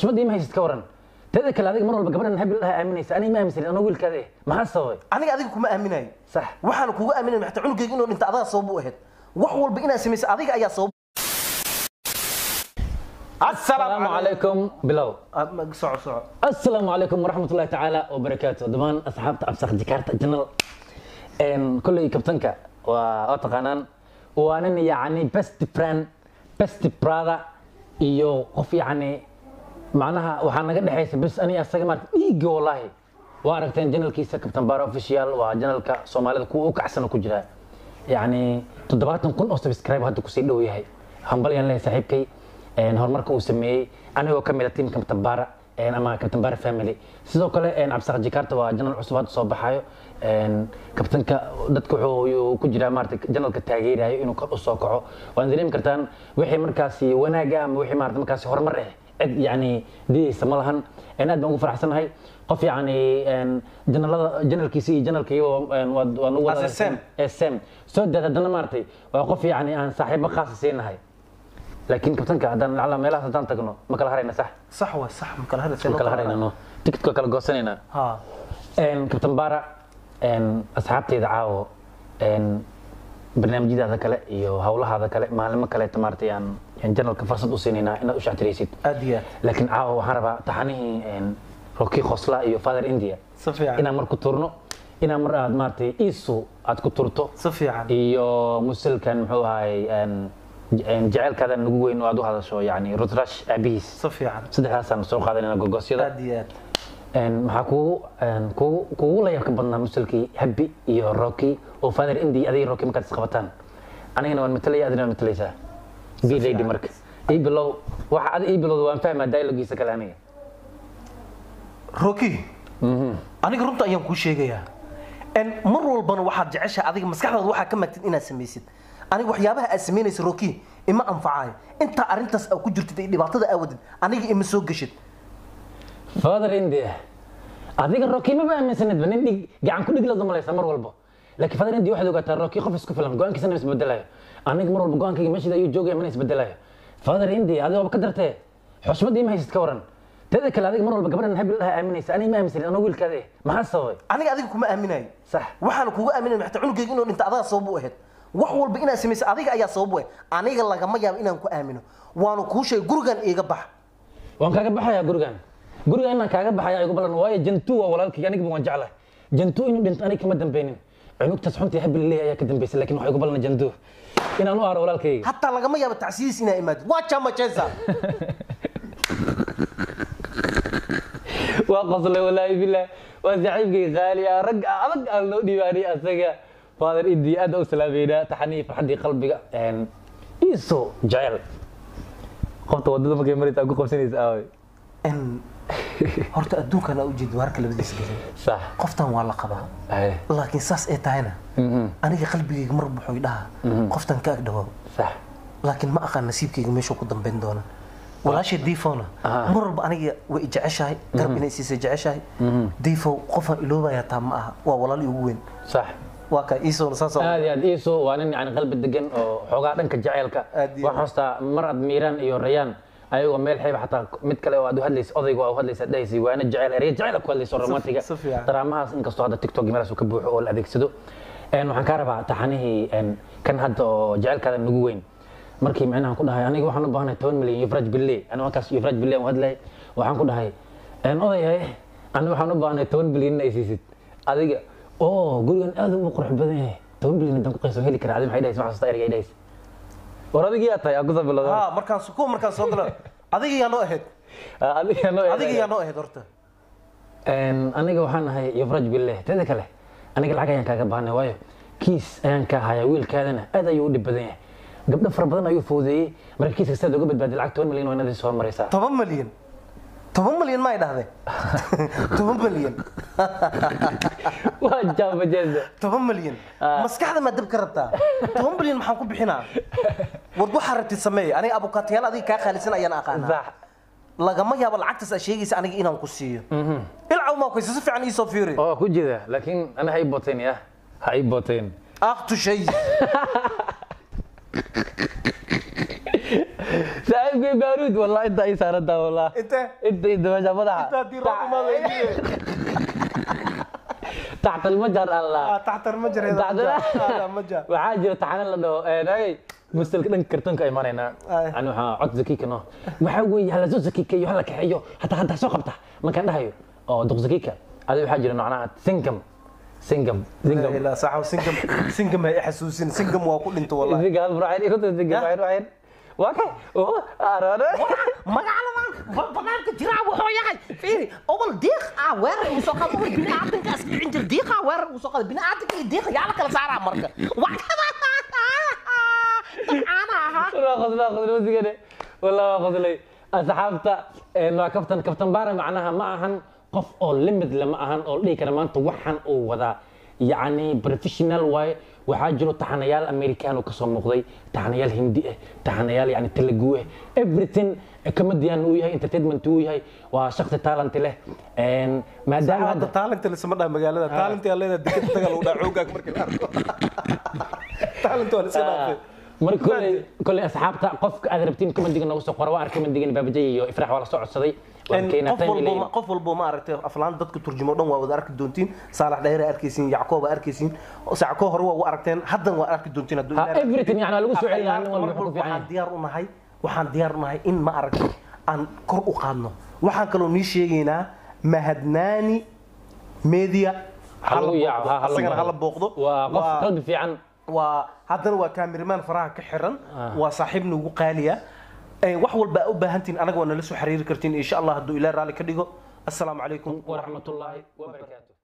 xushmad ima haysid ka waran teeda kale adiga mar walba gabadhan habil dhaha aaminaysa aniga ma aaminsanin anoo wiilkaada eh maxaa sababay aniga adiga kuma aaminayo sax waxaan kugu aaminay xataa cunugayga inuu dhinta adaa sabab u ahayd wax walba inaad samaysa adiga ayaa sabab asalaamu calaykum bilow Ah, ma- soco soco asalaamu calaykum waraxmat ullahi tacaala wabarakaatu dhammaan asxaabta absaq jikaarta janal kolley kabtanka waa oo taqaanaan waa nin yacni best friend best brother iyo qof yacni macnaha waxaa naga dhexaysa bes aniga asaga maarata dhiigga wallaahi waa aragteen janalkiisa kabtan baara official waa janalka soomaalida kuwa u kacsana ku jira yacni toddobaatan kun oo subscribe hadda kusii dhow yahay hambalyaan leeyahay saaxiibkay een, horumarka uu sameeyey anigoo ka mid a tiim kabtan baara een, ama kabtan baara family sidoo kale een, cabsaq jikaarta waa janal cusub hadda soo baxayo een, kabtanka dadka wuxuu ku jiraa maarata janalka taageerayo inuu kor u soo kaco waan dareemi kartaan wixii markaasi wanaaga ama wixii maarata markaasi horumar ah cid yani didaysa ma lahan een, aad baan ugu faraxsanahay qof yani een, janalada janalkiisa iyo janalkayga waan ugu As a Sam. sm soo daad haddana maaragtay waa qof yani aan saaxiibo khaasa siinahay laakiin kabtanka haddaan lacala meelahaas haddaan tagno ma kala harayna sax sax waa sax ma kala hadasay ma kala harayna no tikidka kala goosanaynaa ha Een, kabtan baara een, asxaabtayda caawo een, barnaamijyadaada kale iyo hawlahaada kale maalimo kaleeta maaragtay aan aan janalka fursad u siinaynaa inaad u shactiraysid aad iyo aad laakiin caawa waxaan rabaa taxanihii een, rocky khosla iyo father india si fiican inaan mar ku turno inaan mar aad maaragtay iisu aad ku turto si fiican iyo musalkan muxuu ahay een, een, jaceylkaadan nagu weyn oo aad u hadasho yani rutrash aabihiis si fiican saddexdaasaan soo qaadanayna gogosyada aad iyo aad Een, maxaa kugu een, kugu kugu la yaabka badnaa musalkii habi iyo rocky oo father indi adiga rocky markaad isqabataan anigana waan matalaya adina waan matalaysaa b lady marka ii bilow waxa adi ii bilowda waan fahmaa dialogiisa kale aniga rocky aniga runta ayaan kuu sheegayaa n mar walbana waxaad jeceshahay adiga maskaxdaada waxaa ka magtid inaad samaysid aniga waxyaabaha aad samaynaysa rocky ima anfacayo intaa arrintaas aad ku jirtid ay dhibaatada aawadid aniga ima soo geshid father india adiga rocky maba aaminsanidba nin dhig gacan ku dhig lada malaysa mar walba laakiin father india waxaad ogaataa rocky qof isku filan go-aankiisana isbedelayo aniga mar walba go-aankayga meeshida ayuu joogaya mana isbedelayo father india adiga waba ka dartee xushmad ima haysid ka waran teeda kale adiga mar walba gabadhan habil dhaha aaminaysa aniga ma aaminsanin anoo wiilkaada eh maxaa sababay aniga adiga kuma aaminayo sax waxaan kugu aaminay xataa cunugayga inuu dhinta adaa sabab u ahayd wax walba inaad samaysa adiga ayaa sabab u ahayd aniga lagama yaabo inaan ku aamino waanu kuu sheegay gurigan iiga bax waan kaaga baxayaa gurigan guriga inaan kaaga baxaya igu balan waayo jantu waa walaalkayga anigaba waan jeclahay jantu inuu dhinto aniga kama dambeynin cunugtaas xuntii habil leeyahay ayaa ka dambeysay laakiin waxaa igu balan jantu inaan u aaro walaalkayga hataa lagama yaabo tacsiyiis inaa imaadid waa jamajeza waa qoslay walaahi bilah waa saaxiibkay qaali ah rag adag aan loo dhiibaanay asaga father idi aad u salaameynaa taxanii farxaddii qalbiga een, iiso jecel qofta wadada markay maraysa aad ku qabsanaysa aaway n horta adduunkan aa ujeedi waarka labadiisa gelin sax qoftan waa la qabaa Aye. laakiin saas ay tahayna Mhm. aniga qalbigayga mar buxuu dhaha qoftan ka agdhawaaw sax laakiin ma aqaan nasiibkayga meeshuu ku dambayn doona walaashay diifowna Ah. mar walba aniga way i jeceshahay garab inay siisay jeceshahay diifow qofaan iloobaya taa ma aha waa walaali ugu weyn sax waa ka iisowna saas aad iyo aad iiso waa nin yani qalbi degan oo xoogaa dhanka jaceylka Aad iyo waxaan xustaa mar aad miiraan iyo rayaan ayagoo meel xeeba xataa mid kale oo aad u hadlaysa odayga oo u hadlaysa dhahaysay waana jecel erya jecel ku hadlayso romantiga si fiican. daraamahaas inkastoo hadda tiktok meelaas uu ka buuxo oo la adeegsado Een, waxaan kaa rabaa taxanihii een, kan hadda oo jecelkaada nagu weyn markii micnaha ku dhahay aniga waxaan u baahanahay toban milyan yufraj bille ani markaas yufraj bille aan hadlay waxaan ku dhahay een, odayahay ani waxaan u baahanahay toban bilyan in ay siisid adiga oo gurigan aad u qurux badan yahay toban bilyan haddaan ku qayso heli karaa adi maxay dhahaysa maxaa xasuustaa ereyga ay dhahaysa war adigii yaa tahay aan kusoo bilowda ha markaan su- kuwa markaan soo galo adiga yaa noo ahayd adiga noo adiga yaa noo ahayd horta Een, aniga waxaan ahay yufraj bille teeda kale aniga lacag ayaan kaaga baahnay waayo kiis ayaan ka hayaa wiilkaadana aad ayuu u dhib badan yahay gabdho fara badan ayuu foodeeyey marka kiiska sidaad uga badbaadi lacag toban milyan waa inaad soo maraysaa toban malyan toban malyan ma ay dhahdeen toban malyan waa jaabajeeda toban malyan maskaxda maa dab ka rabtaa toban malyan maxaan ku bixinaa war waxaa rabtid sameey aniga abukaatayaal adiga kaa qaalisan ayaan aqaanaa sax lagama yaabo lacagtaas aad sheegaysa aniga inaan ku siiyo ilcaw maa kuysa si fiican iisoo fiiri oo ku jida laakiin ana ha ii booteen ya ha ii booteen akhtu shay saaxiib saaxiibkay baaruud wallah inta ay saarataa wallah intee inta inta meesha madaxa intaa diiroo imaadayniye taxta almajar allah taxtar ma jireeda Taxtar- ma jira waxaa jira taxana la dhaho hey musalka dhanka kartoonka ay maraynaa Ay. ani waxaa cod zakiika no waxaa weeye hala soo zakikeeyo hala kaxeeyo hataa haddaa soo qabta markaan dhahayo oo duq zakiika adi waxaa jira macnaha singam singam singam ilaa saxaw singam singam hay xasuusin singam waa ku dhinto wallahi singam hal burcayr ikunta singam waxay ruuxeen waa kay oo aroore magaaladan banaanka jiraa wuxuu yahay fiiri obol diiq ah weerar uu soo qado obol biniaadanka asbicin jir diiqa weerar uu soo qado biniaadanka iyo diiqa yaa la kala saaraa marka dabcaana ahaa waa qosla qosla wasigane wallah waa qoslay asxaabta een, waa kaftan kaftan baara macnaha ma ahan qof oo limit lama ahan oo dhihi kara maanta waxaan uu wadaa yacni professional waaye waxaa jiro taxanayaal american oo kasoo muuqday taxanayaal hindi ah taxanayaal yani telugu ah everything comedian uu yahay entertainment uu yahay waa shakhsi talent leh Een, maadaama hadda hadda talent lisama dhaa magaalada talent yaa leedahay dekada taga lagu dhaa xoogaag markii la arko talent waa la iska dhaafay marka koley koley asxaabta qofka aad rabtiin commentiga noogu soo qora waa arkay commentigan baabajay iyo ifraax waa la soo codsaday waan keenaa qof time walbo ilayna ma- qof walbo ma aragtay aflaan dadka turjumo dhan waa wada arki doontiin saalax dheere arkaysiin yacqoob aa arkaysiin sacko hore waa u aragteen haddan waa arki doontiin hadduu Ha, Ilaahay arko. everything yani waa lagu soo celinaa nin Mar walba wuxuu ku walba fiican waxaan yahay diyaar u nahay waxaan diyaar u nahay in ma aragtay aan kor u qaadno waxaan kaloo nii sheegaynaa mahadnaani media Ha lagu yaaco, ha- ha la asagana booqdo. hala booqdo waa qof Waa- qalbi fiican waa haddana waa kaamiramaan faraha ka xiran waa saaxiib nagu qaaliya Ee, wax walba aa u baahantiin anaga waa nala soo xiriiri kartiin insha allah hadduu ilaah raalli ka dhigo assalaamu calaykum waraxmatullaahi wabarakaatu